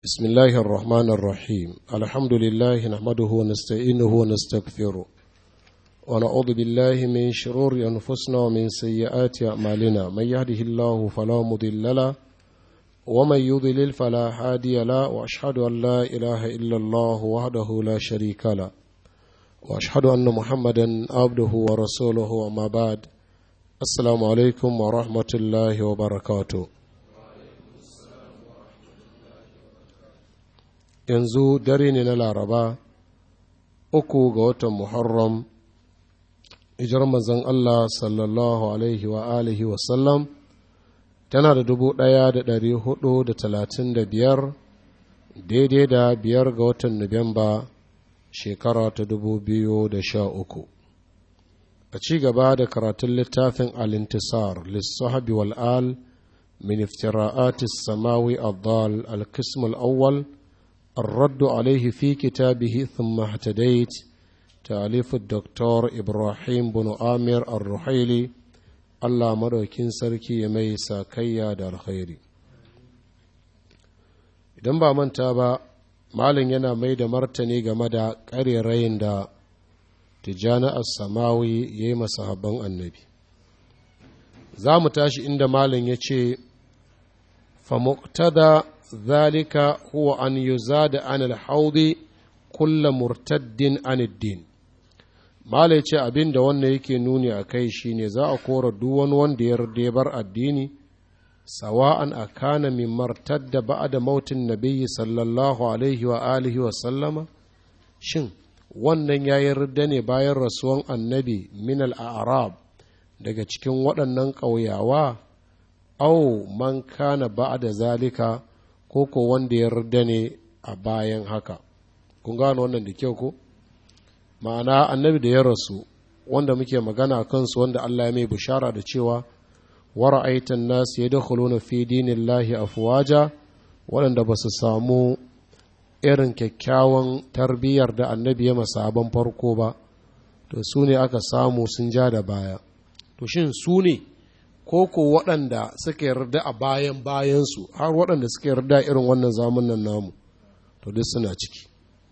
بسم الله الرحمن الرحيم الحمد لله نحمده ونستعينه ونستغفره ونعوذ بالله من شرور أنفسنا ومن سيئات أعمالنا من يهده الله فلا مضل له ومن يضلل فلا هادي له وأشهد أن لا إله إلا الله وحده لا شريك له وأشهد أن محمدا عبده ورسوله وما بعد السلام عليكم ورحمة الله وبركاته yanzu dare ne na laraba uku ga watan muharram hijar manzon Allah sallallahu alaihi wa alihi wasallam tana da dubu ɗaya da ɗari hudu da talatin da biyar daidai da biyar ga watan nuwamba shekara ta dubu biyu da sha uku a ci gaba da karatun littafin alintisar lissahabi wal'al min iftira'atis samawi addal al-qism al-awwal الرد عليه في كتابه ثم اهتديت تأليف الدكتور إبراهيم بن آمر الرحيلي الله مدوكين سركي يميسا كيا دار خيري idan ba manta ba malin yana mai da martani game da ƙarerayin da tijjani as-samawi ya yi masahabban annabi za mu tashi inda malin ya ce fa muqtada ذلك هو أن يزاد عن الحوض كل مرتد عن الدين Mala ya ce abin da wannan yake nuni a kai shi ne za a kora duwan wanda ya bar addini, sawa'an a kana min martadda ba'a da mautin nabiyyi sallallahu alaihi wa alihi wa sallama? Shin, wannan ya yarda ne bayan rasuwan annabi min al'arab daga cikin waɗannan ƙauyawa? Au, man kana ba'a da zalika, ko ko wanda ya yarda ne a bayan haka kun gano wannan da kyau ko ma'ana annabi da ya rasu wanda muke magana a kansu wanda Allah ya mai bishara da cewa wara'aitan nasu ya dakhaluna fi dinillahi afwaja waɗanda ba su samu irin kyakkyawan tarbiyyar da annabi ya masaban farko ba to su ne aka samu sun ja da baya to shin su ne ko ko waɗanda suka yarda a bayan bayansu har waɗanda suka yarda irin wannan zamanin namu to duk suna ciki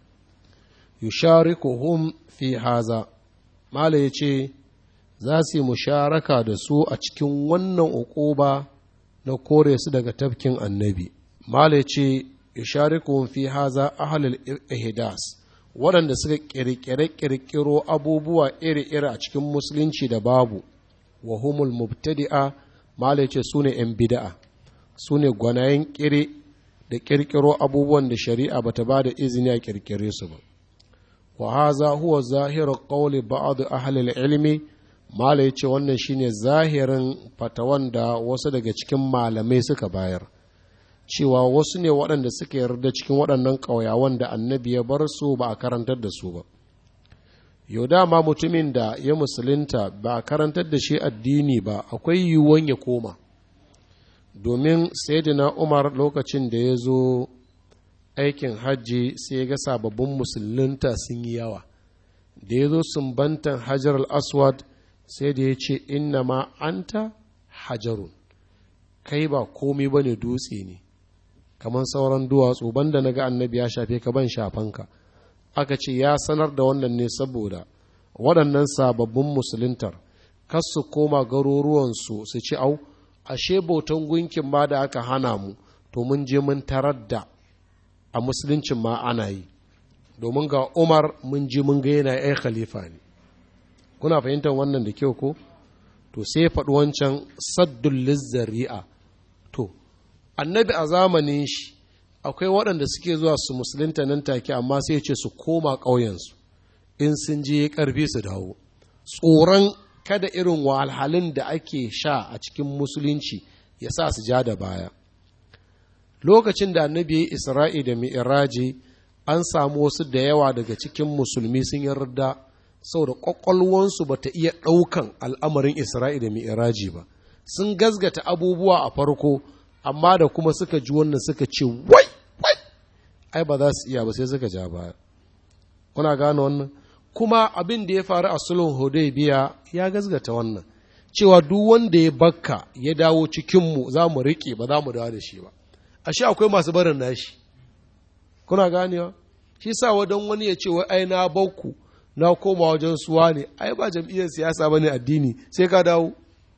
yusharikuhum fi haza mala ya ce za su yi musharaka da su a cikin wannan uquba na kore su daga tafkin annabi mala ya ce yusharikuhum fi haza ahlul ihdas waɗanda suka ƙirƙire-ƙirƙiro abubuwa iri-iri a cikin musulunci da babu wa humul mubtadi'a mala ce su ne ‘yan bida'a su ne gwanayen ƙire da ƙirƙiro abubuwan da shari'a ba ta ba da izini a ƙirƙire su ba wa haza huwa zahirar ƙauli ba'adu ahlil ilmi mala ya ce wannan shine zahirin fatawan da wasu daga cikin malamai suka bayar cewa wasu ne waɗanda suka yarda cikin waɗannan ƙauyawan da annabi ya bar su ba a karantar da su ba yau dama mutumin da ya musulunta ba a karantar da shi addini ba akwai yiwuwan ya koma domin sayyidina umar lokacin da ya zo aikin hajji sai ya ga sababbin musulunta sun yi yawa da ya zo sumbantan hajar al-aswad sai da ya ce inna ma anta hajarun kai ba komi ba ne dutse ne kamar sauran duwatsu banda na ga annabi ya shafe ka ban shafanka aka ce ya sanar da wannan ne saboda waɗannan sababbin musuluntar kas su koma garuruwansu su ci au ashe bautan gunkin ma da aka hana mu to mun je mun tarar da a musuluncin ma ana yi domin ga umar mun je mun ga yana yan khalifa ne kuna fahimtar wannan da kyau ko to sai faɗi wancan saddun lizzari'a to annabi a zamanin shi akwai waɗanda suke zuwa su musulunta nan take amma sai ce su koma ƙauyensu in sun je ƙarfi su dawo tsoron kada irin wahalhalun da ake sha a cikin musulunci ya sa su ja da baya lokacin da annabi ya isra'i da mi'iraji an samu wasu da yawa daga cikin musulmi sun yarda saboda ƙwaƙwalwansu ba ta iya ɗaukan al'amarin isra'i da mi'iraji ba sun gazgata abubuwa a farko amma da kuma suka ji wannan suka ce wai wai ai ba za su iya ba sai suka ja baya kuna gane wannan kuma abin da ya faru a sulhun hudaybiya ya gazgata wannan cewa duk wanda ya bakka ya dawo cikinmu za mu riƙe ba za mu dawo da shi ba ashe akwai masu barin nashi kuna ganewa shi sa wadan wani ya ce wai ai na bakku na koma wajen suwa ne ai ba jam'iyyar siyasa ba ne addini sai ka dawo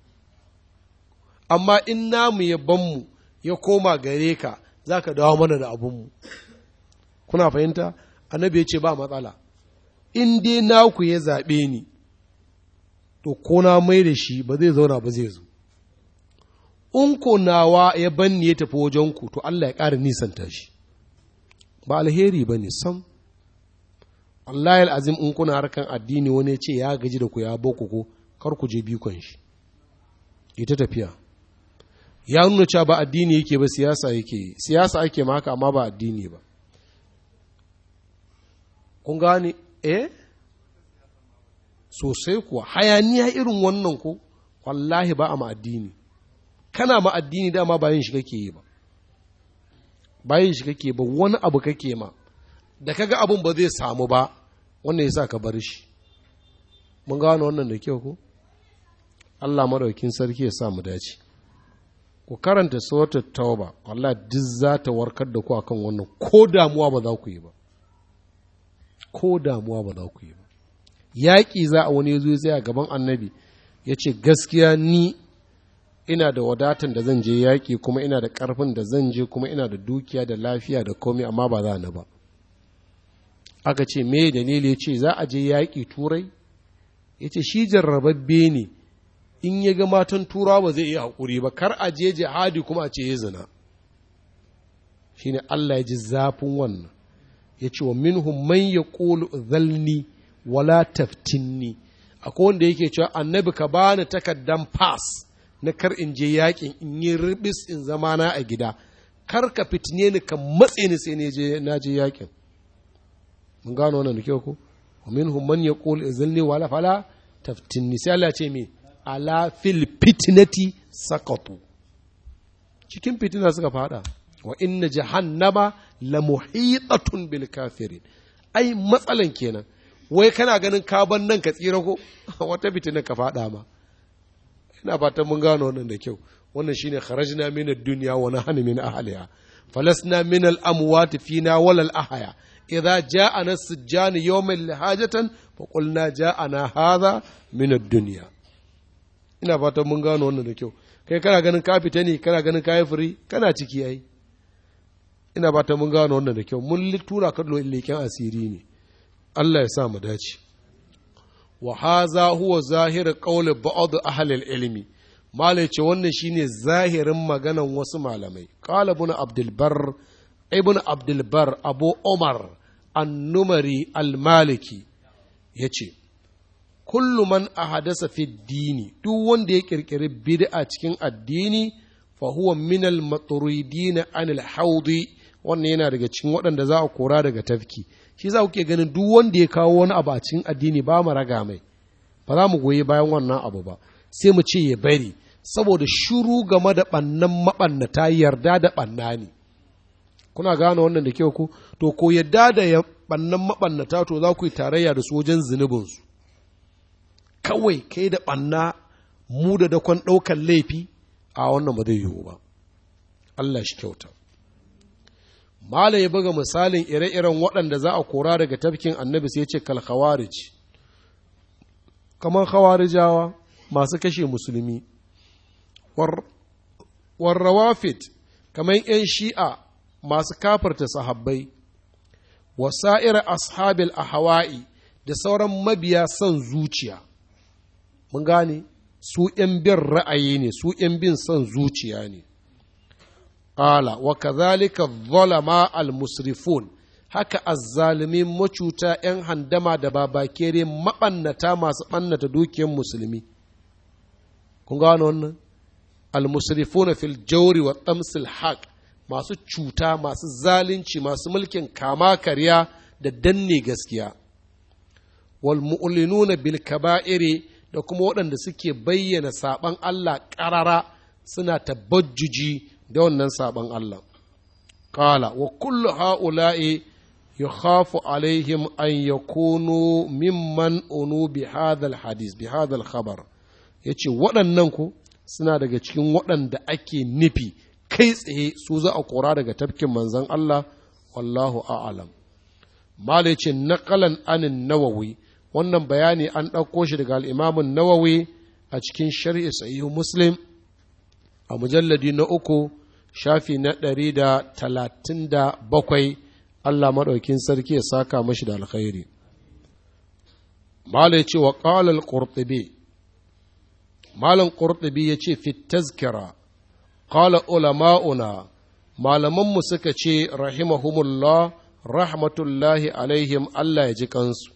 amma in namu ya banmu ya koma gare ka za ka dawo mana da abinmu kuna fahimta annabi ya ce ba matsala in dai naku ya zaɓe ni to ko na mai da shi ba zai zauna ba zai zo in ko nawa ya banni ya tafi wajenku to Allah ya ƙara nisanta shi ba alheri ba ne sam Allah azim in kuna harkan addini wani ce ya gaji da ku ya boko ko kar ku je bikon shi ita tafiya ya nuna cewa ba addini yake ba siyasa yake siyasa ake maka amma ba addini ba kun gane eh sosai kuwa hayaniya irin wannan ko wallahi ba a ma addini kana ma addini dama ba yin shi kake yi ba ba yin shi kake ba wani abu kake ma da kaga abun ba zai samu ba wannan yasa ka bar shi mun gano wannan da kyau ko Allah madaukin sarki ya sa mu dace ku karanta suratul tauba wallahi duk za ta warkar da ku akan wannan ko damuwa ba za ku yi ba ko damuwa ba za ku yi ba yaƙi za a wani zo zai a gaban annabi ya ce gaskiya ni ina da wadatan da zan je yaƙi kuma ina da ƙarfin da zan je kuma ina da dukiya da lafiya da komai amma ba za ni ba aka ce me dalili ya ce za a je yaƙi turai ya ce shi jarrababbe ne in ya ga matan turawa ba zai iya haƙuri ba kar a je jihadi kuma a ce ya zina shi ne Allah ya ji zafin wannan ya ce wa minhum man ya ƙulu zalni wala taftinni akwai wanda yake cewa annabi ka bani takaddan pass na kar in je yakin in yi ribis in zama na a gida kar ka fitine ni ka matse ni sai na je yakin mun gano wannan da kyau ko wa minhum man yaqul izilni wala fala taftinni sai Allah ce me ala fil fitnati sakatu cikin fitina suka fada wa inna jahannama la muhitatun bil kafirin ai matsalan kenan wai kana ganin kaban nan ka tsira ko wata fitina ka fada ma ina fatan mun gano wannan da kyau wannan shine kharajna min ad-dunya wa nahnu min ahliha falasna min al-amwat fina wal al-ahya idza ja'ana as-sijjan yawman lihajatan fa qulna ja'ana hadha min ad-dunya ina fatan mun gano wannan da kyau kai kana ganin ka fita ne kana ganin ka yi firi kana ciki ai ina fatan mun gano wannan da kyau mun tura ka leken asiri ne Allah ya sa mu dace wa haza huwa zahir qawli ba'd ahli al-ilmi malai ce wannan shine zahirin maganan wasu malamai qala ibn abdul bar ibn abdul bar abu umar an-numari al-maliki yace kullu man ahadasa fi dini duk wanda ya kirkiri bid'a cikin addini fa huwa min al-maturidin an al-hawdi wannan yana daga cikin waɗanda za a kora daga tafki shi za ku ke ganin duk wanda ya kawo wani abu a cikin addini ba mu raga mai ba za mu goyi bayan wannan abu ba sai mu ce ya bari saboda shuru game da ɓannan maɓannata yarda da ɓanna ne kuna gane wannan da kyau ku to ko yadda da ya ɓannan maɓannata to za ku yi tarayya da su wajen zunubinsu kawai kai da ɓanna mu da dakon ɗaukar laifi a wannan ba zai yiwu ba Allah shi kyauta Mala ya buga misalin ire-iren waɗanda za a kora daga tafkin annabi sai ce kal khawarij kamar khawarijawa masu kashe musulmi warrawafit kamar ‘yan shi'a masu kafarta sahabbai wasa'ir ashabil ahawa'i da sauran mabiya son zuciya mun gane su ‘yan bin ra'ayi ne su ‘yan bin son zuciya ne Ƙala, wa kazalika zalama al-musrifun, haka azzalimin macuta ‘yan handama da babakere maɓannata masu ɓannata dukiyar musulmi. Kun gano wannan? Al-musrifun fil jawri wa tamsil haq masu cuta, masu zalunci, masu mulkin kama karya da danne gaskiya. Wal mu'linuna bil kaba'iri da kuma waɗanda suke bayyana saɓan Allah ƙarara suna tabajjuji da wannan sabon Allah. Kala, wa kullu ha'ula'i ya khafu alaihim an ya kono mimman unu bi hadal hadis, bi hadal khabar. Ya ce waɗannan ku suna daga cikin waɗanda ake nufi kai tsaye su za a kora daga tafkin manzan Allah wallahu a'lam malai ce naqalan anin nawawi wannan bayani an ɗauko shi daga al'imamun nawawi a cikin shari'i sahihu muslim a mujalladi na uku shafi na ɗari da talatin da bakwai allah maɗaukin sarki ya saka mashi da alkhairi malai ce wa ƙalal ƙurtubi malam ƙurtubi ya ce fit tazkira ƙala ulama'una malamanmu suka ce rahimahumullah rahmatullahi alaihim allah ya ji kansu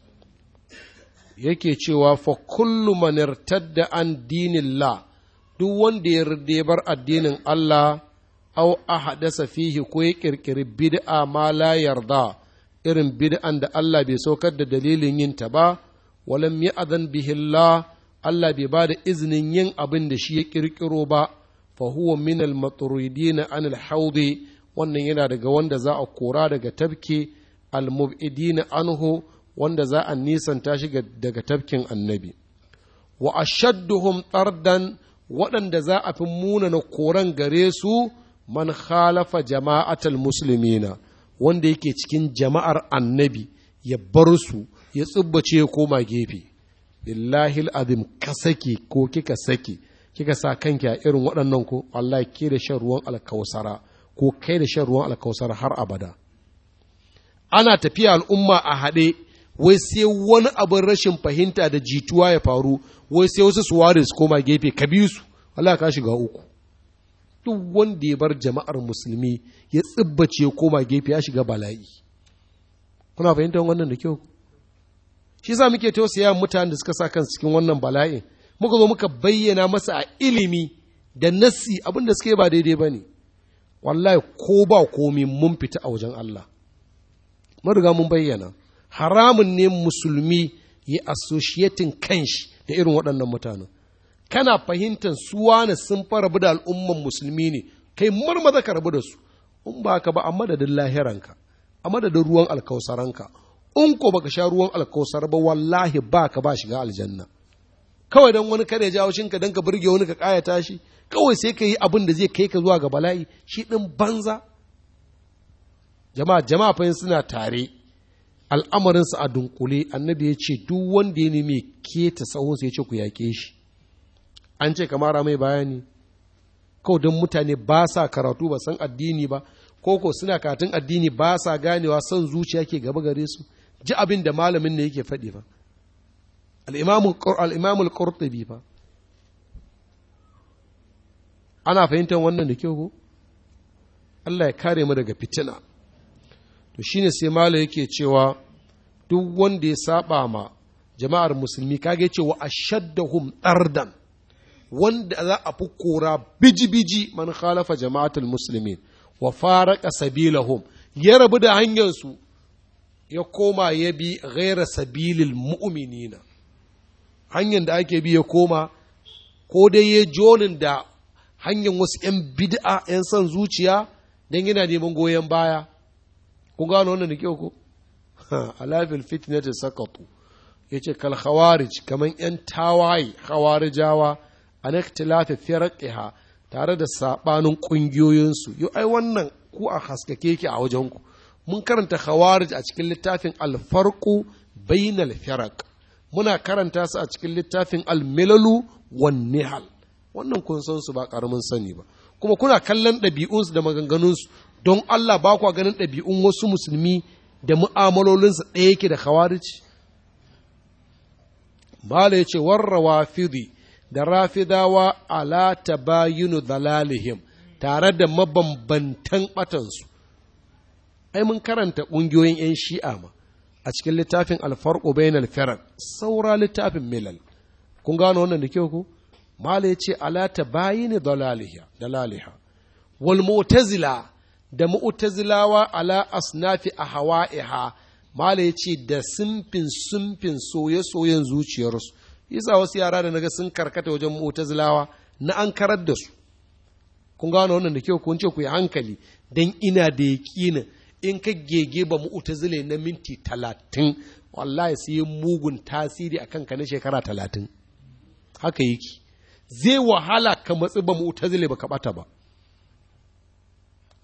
yake cewa fa kullu man irtadda an dinillah duk wanda ya bar addinin Allah aw ahadasa fihi ko ya kirkiri bid'a ma la yarda irin bid'an da Allah bai saukar da dalilin yin ta ba walam ya'zan bihi Allah Allah bai ba da izinin yin abin da shi ya kirkiro ba fa huwa min al matruidin an al haudi wannan yana daga wanda za a kora daga tabke al mubidin anhu wanda za a nisanta shi daga tafkin annabi wa ashadduhum tardan waɗanda za a fi munana koran gare su man khalafa jama'atal muslimina wanda yake cikin jama'ar annabi ya bar su ya tsubbace ya koma gefe billahi azim ka sake ko kika sake kika sa kanki a irin waɗannan ko Allah ke da shan ruwan alkausara ko kai da shan ruwan alkausara har abada ana tafiya al'umma a haɗe wai sai wani abin rashin fahimta da jituwa ya faru wai sai wasu su ware su koma gefe ka bi su Allah ka shiga uku duk wanda ya bar jama'ar musulmi ya tsibbace ya koma gefe ya shiga bala'i kuna fahimtar wannan da kyau shi yasa muke tausaya mutanen da suka sa kansu cikin wannan bala'in muka zo muka bayyana masa a ilimi da nassi abin da suke ba daidai ba ne wallahi ko ba komi mun fita a wajen Allah mun riga mun bayyana haramun ne musulmi ya associating kanshi da irin waɗannan mutanen kana fahimtar su wane sun fara da al'umman musulmi ne kai marmaza ka rabu da su in ba ka ba a madadin lahiranka a madadin ruwan alkausaranka in ko baka sha ruwan alkausar ba wallahi ba ka ba shiga aljanna kawai don wani kare jawo shinka don ka burge wani ka kayata shi kawai sai ka yi abin da zai kai ka zuwa ga bala'i shi ɗin banza jama'a jama'a fa suna tare al'amarinsa a dunkule annabi ya ce duk wanda ya nemi keta sahunsa ya ce ku yaƙe shi an ce kamara mai bayani kawai don mutane ba sa karatu ba san addini ba ko ko suna karatun addini ba sa ganewa son zuciya ke gaba gare su ji abin da malamin ne yake faɗi fa al'imamul qurtubi fa ana fahimtar wannan da kyau ko Allah ya kare mu daga fitina to shine sai malo yake cewa duk wanda ya saba ma jama'ar musulmi kage cewa ashaddahum dardan wanda za a fi kora biji-biji man khalafa jama'atul muslimin wa faraka sabilahum ya rabu da hanyarsu ya koma ya bi ghaira sabilil mu'minina hanyar da ake bi ya koma ko dai ya jonin da hanyar wasu 'yan bid'a 'yan son zuciya don yana neman goyon baya kun gano wannan da kyau ko alafil fitnati sakatu yace kal khawarij kaman 'yan tawaye khawarijawa an ikhtilafi firqiha tare da sabanin kungiyoyinsu yo ai wannan ku a haskake ki a wajen ku mun karanta khawarij a cikin littafin al-farqu bainal firaq muna karanta su a cikin littafin al-milalu wan nihal wannan kun san su ba karamin sani ba kuma kuna kallon ɗabi'unsu da maganganunsu don Allah ba kwa ganin ɗabi'un wasu musulmi da mu'amalolinsu ɗaya yake da khawarij Mala ya ce warrawa fidi da rafidawa ala tabayinu dalalihim tare da mabambantan ɓatansu ai mun karanta ƙungiyoyin 'yan shi'a ma a cikin littafin alfarƙo bayan alfarar saura littafin milal kun gano wannan da kyau ku mala ya ce ala tabayinu dalaliha wal mu'tazila da mu'tazilawa ala asnafi a hawa'iha mala ya ce da simfin simfin soye-soyen zuciyarsu yasa wasu yara da naga sun karkata wajen mu'tazilawa na an karar da su kun gano wannan da kyau kun ce ku yi hankali dan ina da yaƙinin in ka gege ba mu'tazile na minti talatin wallahi sai mugun tasiri a kanka na shekara talatin haka yake zai wahala ka matsi ba mu'tazile ba ka bata ba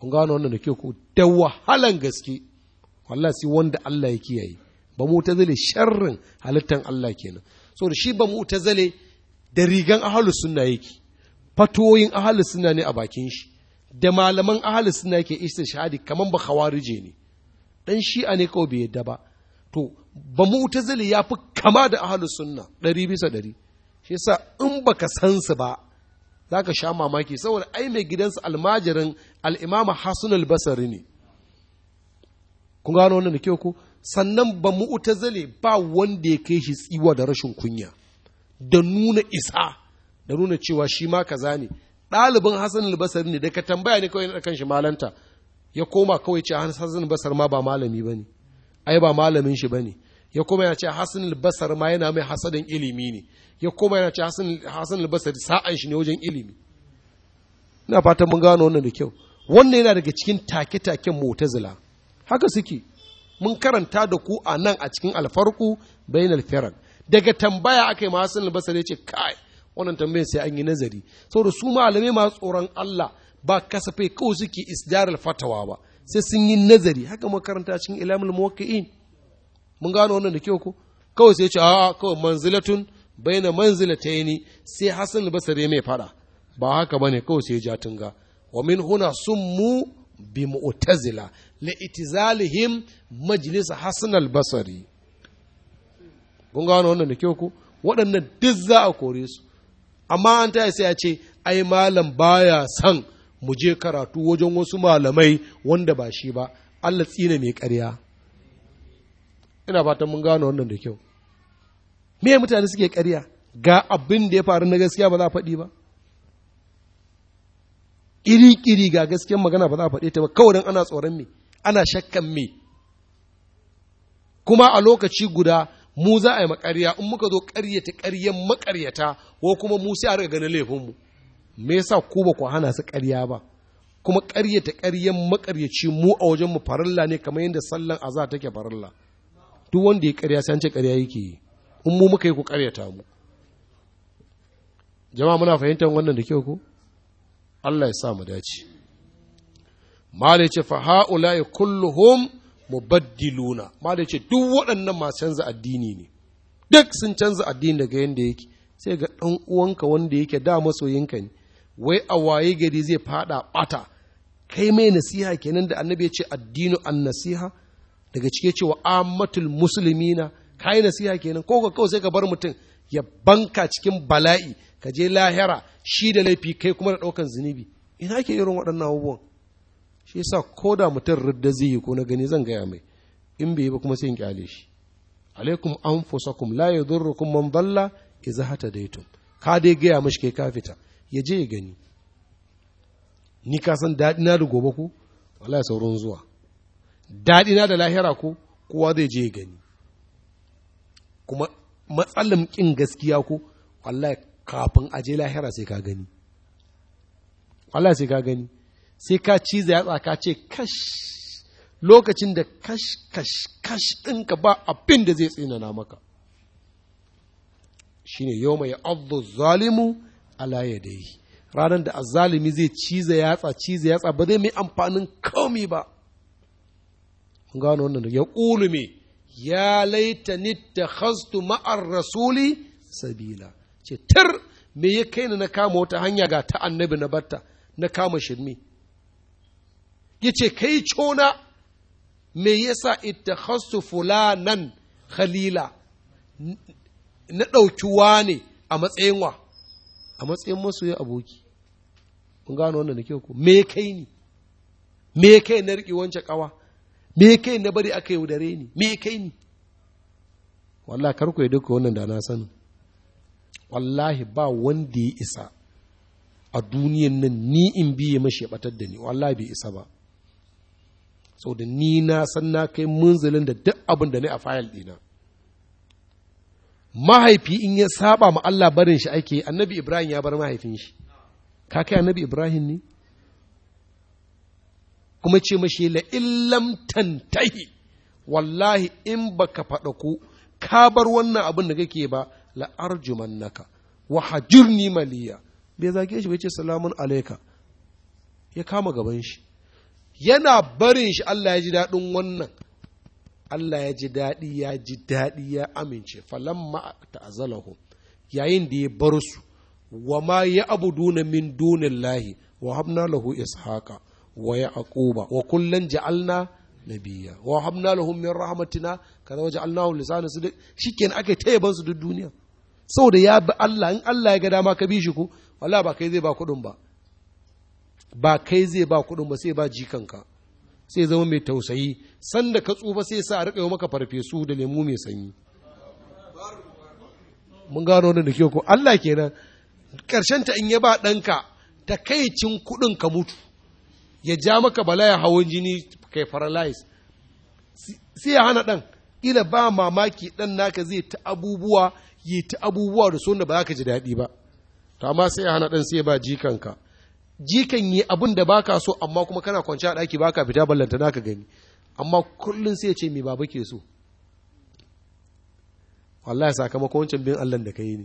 kun gano wannan da ke ku da wahalan gaske wallahi sai wanda Allah ya kiyaye ba mu ta zale sharrin halittan Allah kenan saboda shi ba mu ta zale da rigan ahalus sunna yake fatoyin ahalus sunna ne a bakin shi da malaman ahalus sunna yake istishhadi kaman ba khawarije ne dan shi'a ne kawai bai yadda ba to ba mu ta zale ya fi kama da ahalus sunna ɗari bisa ɗari shi yasa in baka san su ba za ka sha mamaki saboda ai mai gidansu almajirin al'imama hasan albasari ne kun gano wannan da kyau ko sannan ba mu'tazile ba wanda ya kai shi tsiwa da rashin kunya da nuna isa da nuna cewa shi ma kaza ne ɗalibin hasan albasari ne da ka tambaya ne kawai na kan shi malanta ya koma kawai ce hasan albasar ma ba malami ba ne ai ba malamin shi ba ne ya koma yana ce hasan albasar ma yana mai hasadin ilimi ne ya koma yana ce hasan albasar sa'an shi ne wajen ilimi ina fatan mun gano wannan da kyau wannan yana daga cikin take-taken mu'tazila haka suke mun karanta da ku a nan a cikin alfarku bayan alfirar daga tambaya aka yi masu albasar ya ce kai wannan tambayar sai an yi nazari saboda su malamai masu tsoron Allah ba kasafai kawai suke isdarar fatawa ba sai sun yi nazari haka makaranta cikin ilamul muwakki'in mun gano wannan da kyau ko kawai sai ya ce a'a kawai manzilatun baina manzilataini sai Hassan al-Basri mai fada ba haka bane kawai sai ya ja tunga wa min huna summu bi mu'tazila li itizalihim majlis Hassan al-Basri kun gano wannan da kyau ko waɗannan duk za a kore su amma an ta sai ya ce ai malam baya san mu je karatu wajen wasu malamai wanda ba shi ba Allah tsina mai ƙarya ina fatan mun gano wannan da kyau me mutane suke ƙarya ga abin da ya faru na gaskiya ba za a faɗi ba iri-iri ga gaskiyar magana ba za a faɗe ta ba kawai don ana tsoron me ana shakkan me kuma a lokaci guda mu za a yi makarya in muka zo ƙaryata ƙaryen makaryata ko kuma mu sai a riga ganin laifinmu me yasa ku ba ku hana su ƙarya ba kuma ƙaryata ƙaryen makaryaci mu a wajen mu farilla ne kamar yadda sallan azza take farilla duk wanda ya ƙarya sai an ce ƙarya yake yi in mu muka yi ku ƙaryata mu jama'a muna fahimtar wannan da kyau ko Allah ya sa mu dace mala ce fa haula'i kulluhum mubaddiluna mala ce duk waɗannan masu canza addini ne duk sun canza addini daga yanda yake sai ga ɗan uwanka wanda yake da masoyinka ne wai a waye gari zai fada bata kai mai nasiha kenan da annabi ya ce addinu an nasiha daga cike cewa ammatul muslimina kai nasiha kenan ko ka kawai sai ka bar mutum ya banka cikin bala'i ka je lahira shi da laifi kai kuma da ɗaukan zunubi ina ke irin waɗannan abubuwan shi yasa ko da mutum ridda zai yi ko na gani zan gaya mai in bai yi ba kuma sai in kyale shi alaikum anfusakum la yadurrukum man dalla idza hatadaytum ka dai gaya mashi kai ka fita ya je ya gani ni ka san daɗi na da gobe ko wallahi sauran zuwa daɗi na da lahira ko kowa zai je ya gani kuma matsalan ƙin gaskiya ko wallahi kafin a je lahira sai ka gani wallahi sai ka gani sai ka ciza yatsa ka ce kash lokacin da kash kash kash ɗinka ba abin da zai tsinana maka shine yau mai abu zalimu ala yadayhi ranar da azzalimi zai ciza yatsa ciza yatsa ba zai mai amfanin komi ba gano wannan ya ƙulu me ya laita nitta khastu ma'ar rasuli sabila ce tar me ya kai ni na kama wata hanya ga ta annabi na batta na kama shirmi ya ce kai cona me yasa ita khastu fulanan khalila na ɗauki wane a matsayin wa a matsayin masoyin aboki kun gano wannan da kyau ko me kai ni me kai na riƙe wancan ƙawa me kai na bari aka yaudare ni me kai ni wallahi kar ku yi duka wannan da na sani wallahi ba wanda ya isa a duniyan nan ni in biye mashi ya batar da ni wallahi bai isa ba da ni na san na kai munzalin da duk abin da ne a fayil ɗina mahaifi in ya saba ma Allah barin shi ake annabi Ibrahim ya bar mahaifin shi ka kai annabi Ibrahim ne kuma ce mashi la illam tantahi wallahi in baka faɗa ku ka bar wannan abin da kake ba la arjumannaka wa hajirni maliya bai zage shi bai ce salamun alaika ya kama gaban shi yana barin shi Allah ya ji daɗin wannan Allah ya ji daɗi ya ji daɗi ya amince falamma ta'azalahu yayin da ya bar su wa ma ya abuduna min dunillahi wa habna lahu ishaqa wa yaquba wa kullan ja'alna nabiyya wa habna lahum min rahmatina kaza waja'alnahu lisana sidq shikenan ake tayaban su duk duniya saboda ya bi Allah in Allah ya ga dama ka bi shi ku wallahi ba kai zai ba kuɗin ba ba kai zai ba kuɗin ba sai ba jikanka sai zama mai tausayi sanda ka tsufa sai sa a riƙa maka farfesu da lemu mai sanyi mun gano wannan da kyau ko Allah kenan ƙarshen ta in ya ba ɗanka takaicin kuɗin ka mutu ya ja maka balaya hawan jini kai paralyze sai ya hana ɗan ila ba mamaki ɗan naka zai ta abubuwa yi ta abubuwa da sunna ba za ka ji daɗi ba to amma sai ya hana ɗan sai ya ba jikanka jikan yi abin da baka so amma kuma kana kwanci a ɗaki baka fita ballanta naka gani amma kullum sai ya ce me baba ke so wallahi sakamakon wancan bin Allah da ka yi ne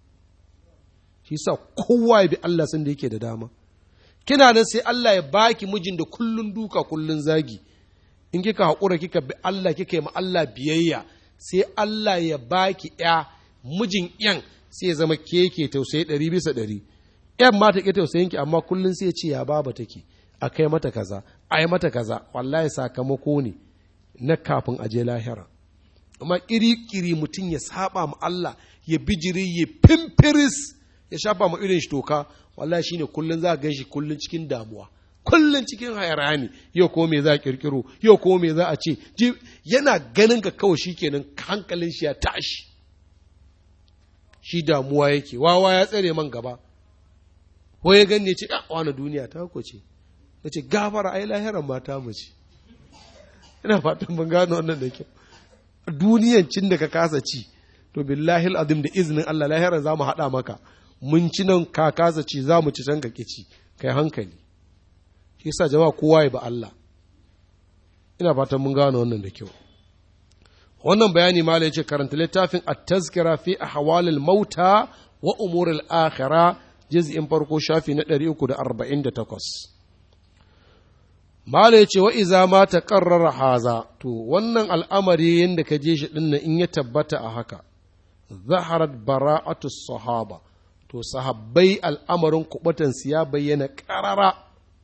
shi sa kowa ya bi Allah sun da yake da dama kina nan sai Allah ya baki mijin da kullun duka kullun zagi in kika haƙura kika bi Allah kika yi ma Allah biyayya sai Allah ya baki ya mijin yan sai ya zama keke tausayi ɗari bisa ɗari yan ma ta ƙi tausayin ki amma kullun sai ya ce ya baba take a kai mata kaza a yi mata kaza wallahi sakamako ne na kafin aje lahira amma kiri-kiri mutum ya saba ma Allah ya bijiri ya fimfiris ya shafa ma irin shi toka wallahi shine kullun za ga shi kullun cikin damuwa kullun cikin hayarani yau ko me za a kirkiro yau ko me za a ce yana ganin ka kawai shikenan hankalin shi ya tashi shi damuwa yake wawa ya tsare man gaba ko ya gani ce a wani duniya ta ko ce ya ce gafara ai lahiran mata mu ce ina fatan mun gano wannan da kyau duniyan cin da ka kasa ci to billahi azim da izinin Allah lahiran za mu haɗa maka mun ci nan ka kasa ci za mu ci can ka ci kai hankali shi yasa jama'a kowa ya ba Allah ina fatan mun gano wannan da kyau wannan bayani malai ce karanta littafin at-tazkira fi ahwalil mauta wa umuril akhirah juz'in farko shafi na 348 Mala ya ce wa iza ma ta ƙarrara haza, to wannan al'amari yadda ka je shi ɗin in ya tabbata a haka, zaharat bara'atu sahaba, to sahabbai al'amarin kubatansu ya bayyana ƙarara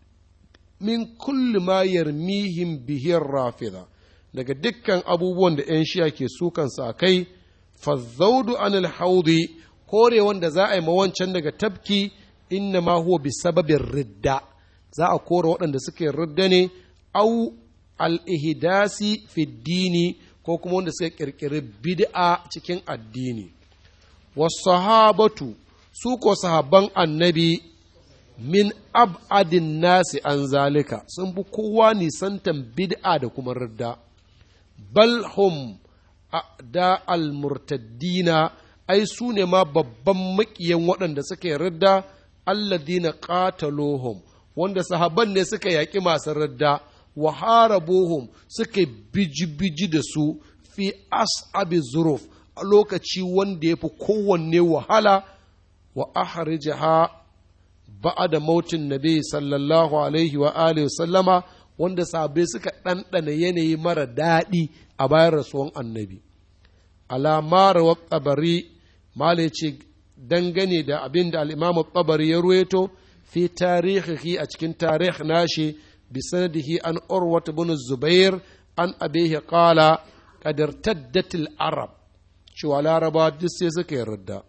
min kulli ma yarmihim bihin rafida, daga dukkan abubuwan da ‘yan shiya ke sukansa a kai, fazzaudu anil haudi, kore wanda za a yi mawancan daga tafki, inna ma huwa bi sababin ridda. za a kora waɗanda suke ridda ne au al'ihidasi fiddini ko kuma wanda suka ƙirƙiri bid'a cikin addini wasahabatu su ko sahabban annabi min ab'adin nasi an zalika sun fi kowa nisantan bid'a da kuma ridda bal hum da almurtaddina ai su ne ma babban maƙiyan waɗanda suke ridda alladina qataluhum wanda sahabban ne suka yaƙi masu radda wa harabuhum suka biji-biji da su fi as'abi zuruf a lokaci wanda ya fi kowanne wahala wa ahrijaha ba'ada mautin nabi sallallahu alaihi wa alihi sallama wanda sahabbai suka ɗanɗana yanayi mara daɗi a bayan rasuwan annabi alamara wa ƙabari mala ce dangane da abin da al'imamu ƙabari ya ruweto في تاريخه أتكن تاريخ ناشي بسنده عن أروة بن الزبير عن أبيه قال قد ارتدت العرب شو على ربا دسي سكي ردا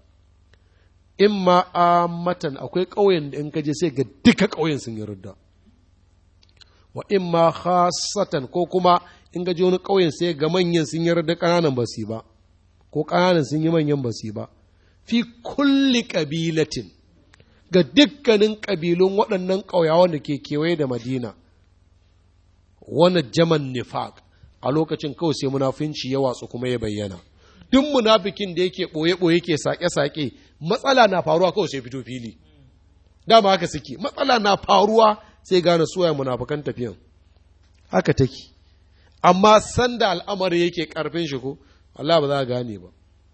إما آمة أكوي قوين إنك جسي قدك قوين سن ردا وإما خاصة كوكما إنك جون قوين سي غمان سن ردا كنانا بسيبا ko ƙananan sun yi manyan basi ba fi kulli ƙabilatin ga dukkanin ƙabilun waɗannan ƙauyawan da ke kewaye da madina wani jaman nifaq a lokacin kawai sai munafinci ya watsu kuma ya bayyana duk munafikin da yake ɓoye-ɓoye ke saƙe-saƙe matsala na faruwa kawai sai fito fili dama haka suke matsala na faruwa sai gane suwaye munafukan tafiyan haka take amma sanda al'amari yake ƙarfin shi ko Allah ba za a gane ba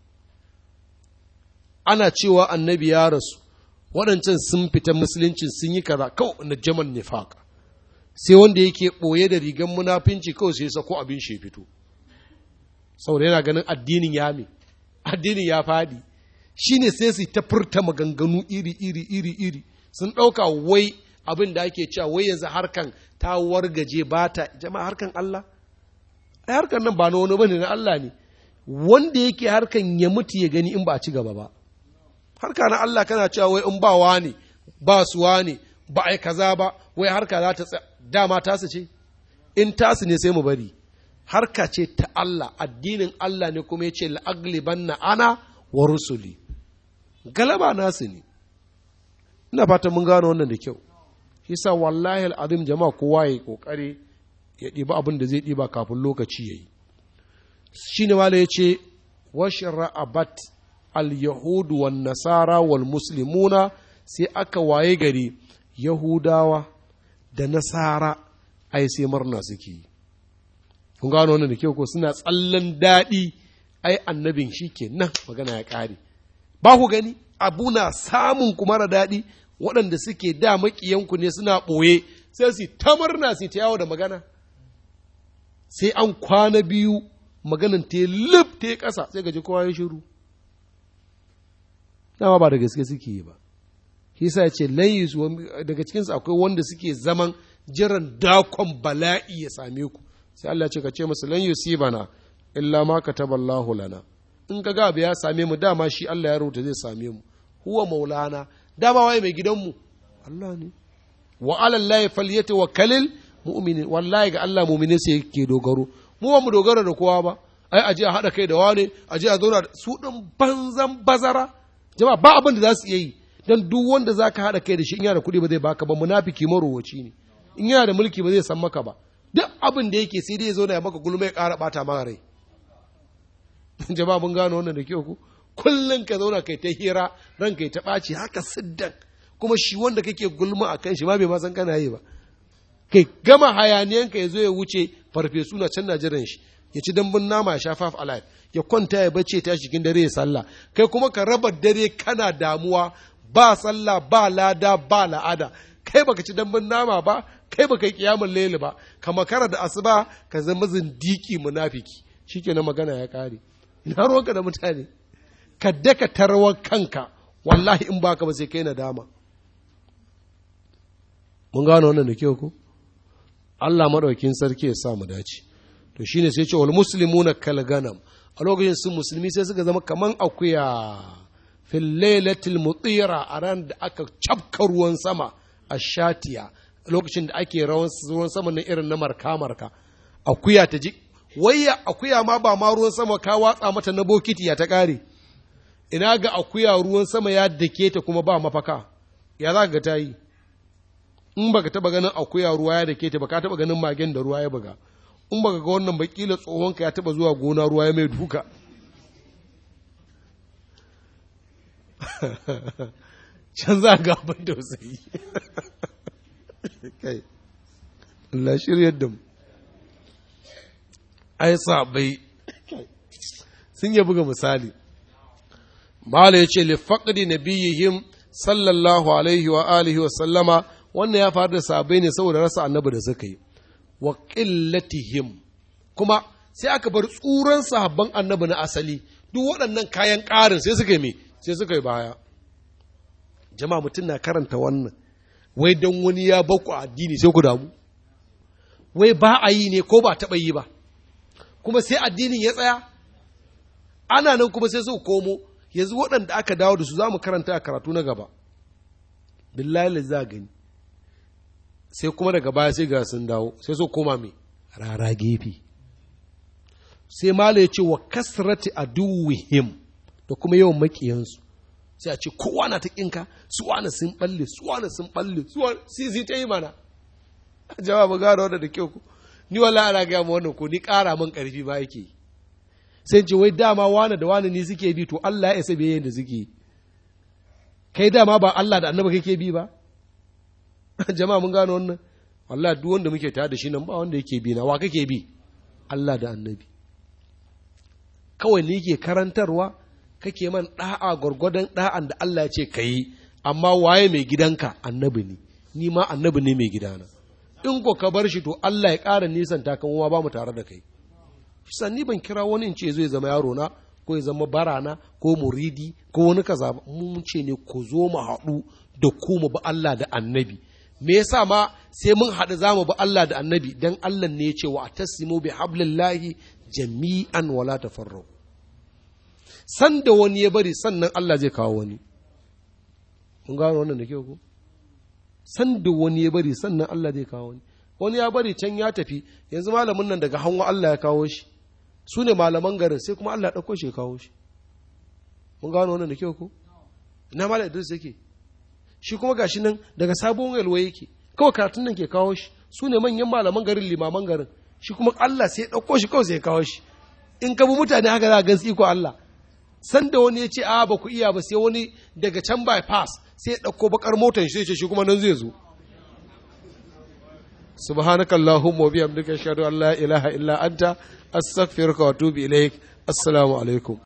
ana cewa annabi ya rasu waɗancan sun fita musuluncin sun yi kaza kawai na jaman nifaq sai wanda yake ɓoye da rigan munafinci kawai sai sako abin shi fito saboda yana ganin addinin ya me addinin ya fadi shine sai su ta furta maganganu iri iri iri iri sun ɗauka wai abin da ake cewa wai yanzu harkan ta wargaje ba ta jama'a harkan Allah ai harkan nan ba na wani bane na Allah ne wanda yake harkan ya mutu ya gani in ba a ci gaba ba harka na Allah kana cewa wai in ba wani ba su wani ba ai kaza ba wai harka za ta tsaya dama tasu ce in tasu ne sai mu bari harka ce ta Allah addinin Allah ne kuma ya ce la'aglibanna ana wa rusuli galaba nasu ne ina fata mun gano wannan da kyau yasa wallahi al'azim jama'a kowa ya kokari ya ɗiba abin da zai ɗiba kafin lokaci ya yi shi ne wala ya ce washra'abat al-yahudu wan nasara wal muslimuna sai aka waye gari yahudawa da nasara ai sai murna suke yi kun gano wannan da kyau ko suna tsallan daɗi ai annabin shi ke nan magana ya ƙare ba ku gani abu na samun ku mara daɗi waɗanda suke da maƙiyanku ne suna ɓoye sai su ta murna su ta yawo da magana sai an kwana biyu maganan ta lif ta ƙasa sai gaji kowa ya shiru dama ba da gaske suke yi ba shi sa ya ce layi daga cikinsu akwai wanda suke zaman jiran dakon bala'i ya same ku sai Allah ce ka ce musu lan yusibana illa ma kataballahu lana in ka ga abu ya same mu dama shi Allah ya rubuta zai same mu huwa maulana dama waye mai gidanmu Allah ne wa ala llahi falyatawakkalul mu'minin wallahi ga Allah mu'minin sai yake dogaro mu ba mu dogara da kowa ba ai aje a hada kai da wane aje a zauna su din banzan bazara jama'a ba abin da za su iya yi dan duk wanda zaka hada kai da shi in yana da kuɗi ba zai baka ba munafiki marowaci ne in yana da mulki ba zai san maka ba duk abin da yake sai dai ya zo ya maka gulma ya ƙara ɓata maka rai jama'a mun gano wannan da kyau ku kullum ka zauna kai ta hira ran kai ta ɓaci haka siddan kuma shi wanda kake gulma a kan shi ma bai ma san kana yi ba kai gama hayaniyanka ya zo ya wuce farfesu na can na jiran shi ya ci dambun nama ya sha faf alive ya kwanta ya bace ta cikin dare ya sallah kai kuma ka raba dare kana damuwa ba sallah ba lada ba la'ada kai baka ci dambun nama ba kai baka yi kiyamun laili ba ka makara da asuba ka zama zindiki munafiki shikenan magana ya kare ina ruwanka da mutane ka daka tarwar kanka wallahi in baka ba sai kai nadama mun gano wannan da kyau ko Allah madaukin sarki ya sa mu dace to shine sai ce wal muslimuna kal ganam a lokacin sun musulmi sai suka zama kaman akuya fil lailatil mutira a ran da aka cafka ruwan sama a shatiya lokacin da ake ruwan sama na irin na marka-marka akuya ta ji wayya akuya ma ba ma ruwan sama ka watsa mata na bokiti ya ta ƙare ina ga akuya ruwan sama ya dake ta kuma ba mafaka ya za ga ta yi in baka taba ganin akuya ruwa ya dake ta baka taba ganin magen da ruwa ya buga in baka ga wannan bakila tsohonka ya taba zuwa gona ruwa ya mai duka can za ga abin tausayi kai Allah shiryar da mu ai sabai sun yi buga misali Mala ya ce li faqdi nabiyihim sallallahu alaihi wa alihi wa sallama wannan ya faru da sabai ne saboda rasa annabi da suka yi wa qillatihim kuma sai aka bar tsuran sahabban annabi na asali duk waɗannan kayan ƙarin sai suka yi me sai suka yi baya jama'a mutum na karanta wannan wai don wani ya baku addini sai ku damu wai ba a yi ne ko ba taɓa yi ba kuma sai addinin ya tsaya ana nan kuma sai su komo yanzu waɗanda aka dawo da su za mu karanta a karatu na gaba billahi za gani sai kuma daga baya sai ga sun dawo sai su koma mai rara gefe sai mala ya ce wa kasrati aduwihim da kuma yawan makiyansu sai a ce kowa na ta kinka su wani sun balle su wani sun balle su wani sai ta yi mana jawabu gano wanda da kyau ku ni wala ana gaya ma wannan ko ni ƙara min ƙarfi ba yake yi sai ce wai dama wani da wani ne suke bi to Allah ya isa biyayyen da suke kai dama ba Allah da annabi kake bi ba jama'a mun gano wannan wallahi duk wanda muke tare da shi nan ba wanda yake bi na wa kake bi Allah da annabi kawai ne yake karantarwa kake man da'a gwargwadon da'an da Allah ya ce ka yi amma waye mai gidanka annabi ne ni ma annabi ne mai gidana in ko ka bar shi to Allah ya ƙara nisan takan ba mu tare da kai shi ni ban kira wani in ce zai zama yaro na ko ya zama barana ko muridi ko wani kaza mun ce ne ku zo mu haɗu da ku mu bi Allah da annabi me yasa ma sai mun haɗu za mu bi Allah da annabi dan Allah ne ya ce wa tasimu bi hablillahi jami'an wala tafarraqu san da wani ya bari sannan Allah zai kawo wani mun gano wannan da kyau ko san da wani ya bari sannan Allah zai kawo wani wani ya bari can ya tafi yanzu malamin nan daga hanwa Allah ya kawo shi su ne malaman garin sai kuma Allah ɗauko shi ya kawo shi mun gano wannan da kyau ko ina malam Idris yake shi kuma gashi nan daga sabon yalwa yake kawai karatun nan ke kawo shi su ne manyan malaman garin limaman garin shi kuma Allah sai ya ɗauko shi kawai sai ya kawo shi in ka bi mutane haka za a gan iko Allah san da wani ya ce a ba ku iya ba sai wani daga can bypass sai ya ɗauko bakar motar shi sai ce shi kuma nan zai zo subhanakallahumma wa bihamdika ashhadu an la ilaha illa anta astaghfiruka wa atubu ilaik assalamu alaikum